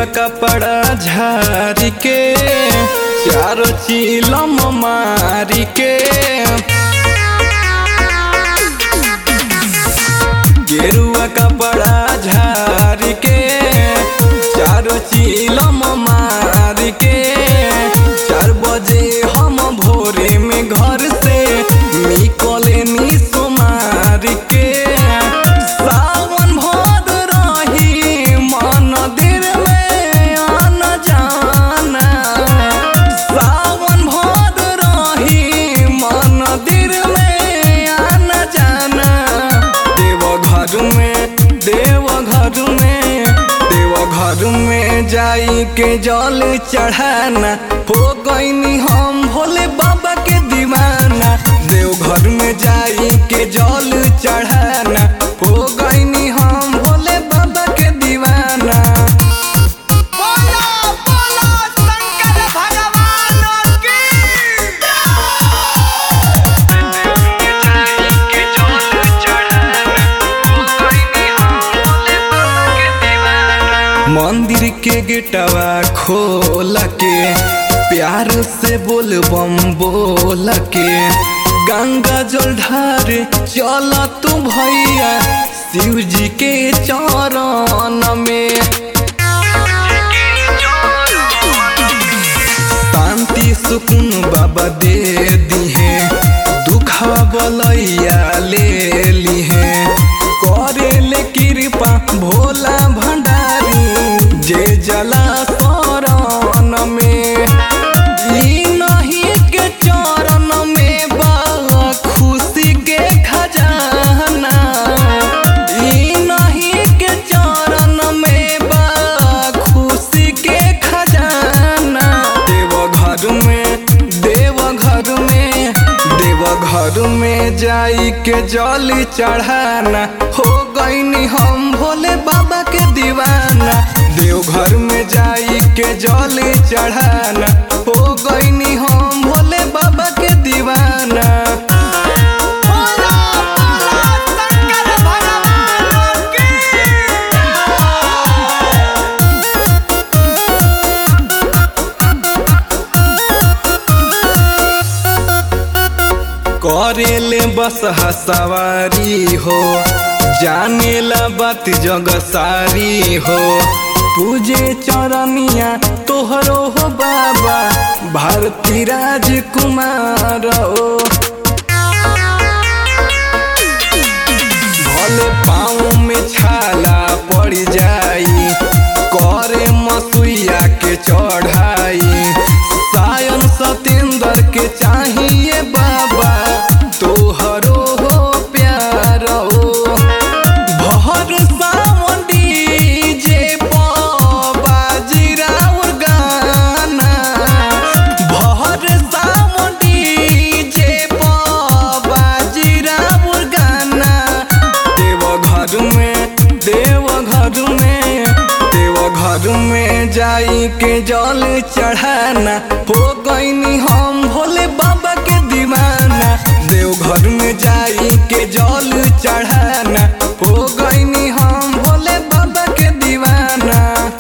गेरुआ कपड़ा झारी के चारो चीलम मारी के गेरुआ कपड़ा झारी के चारो चीलम मारी के चार बजे हम भोरे में घर से निकले नी सुमार के सावन भर रही मंदिर में आना जाना सावन भर रही मंदिर में आना जाना देव घर में देव घर में देव घर में जाई के जल चढ़ाना हो गईनी हम भोले बाबा के दीवाना देव घर में जाई के जल चढ़ाना हो गईनी हम भोले बाबा के दीवाना बोलो बोलो शंकर भगवान की मंदिर के गेटवा खोल के प्यार से बोल बम बोल के गंगा जल ढार चल तू भैया शिव जी के चरण में शांति सुकून बाबा दे दिहे दुखवा बलैया ले लिहे करे ले कृपा भोला भंडारी जे जला शरण में ई नहीं के चरण में बा खुशी के खजाना ई नहीं के चरण में बा खुशी के खजाना देव घर में देव घर में देव घर में जाई के जल चढ़ाना हो गईनी हम भोले बाबा के दीवाना देव घर में जाई के जल चढ़ाना हो गईनी हम भोले बाबा के दीवाना बोलो बोलो शंकर भगवान की करेले बस सवारी हो जाने ला बात जग सारी हो पूजे चरनिया तोहरो हो बाबा भारती राजकुमार हो भले पाँव में छाला पड़ जाई करे मसुइया के चढ़ाई सायन सतेंद्र के चाहिए बाबा तोहरो हो प्यार हो भर सावन डीजे बाजी राउर गाना भर सावन डीजे बाजी राउर गाना देव घर में देव घर में देव घर में जाई के जल चढ़ाना हो गईनी हम भोले बाबा के दीवाना देव घर में जाई के जल चढ़ाना हो